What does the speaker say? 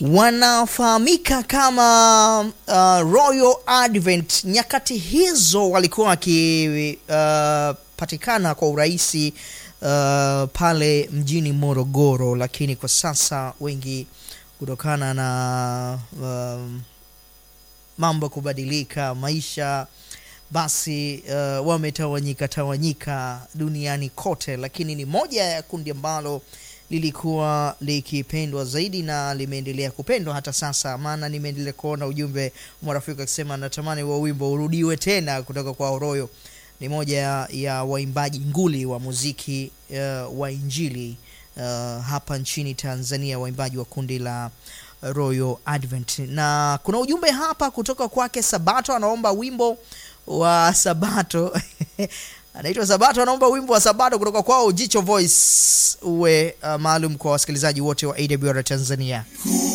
wanafahamika kama uh, Royal Advent. Nyakati hizo walikuwa wakipatikana uh, kwa urahisi uh, pale mjini Morogoro, lakini kwa sasa wengi kutokana na um, mambo kubadilika maisha basi uh, wametawanyika tawanyika duniani kote, lakini ni moja ya kundi ambalo lilikuwa likipendwa zaidi na limeendelea kupendwa hata sasa, maana nimeendelea kuona ujumbe marafiki akisema natamani wa wimbo urudiwe tena kutoka kwa Oroyo. Ni moja ya waimbaji nguli wa muziki uh, wa Injili uh, hapa nchini Tanzania, waimbaji wa kundi la Royal Advent. Na kuna ujumbe hapa kutoka kwake Sabato, anaomba wimbo wa Sabato anaitwa Sabato, anaomba wimbo wa Sabato kutoka kwao Jicho Voice uwe uh, maalum kwa wasikilizaji wote wa AWR Tanzania.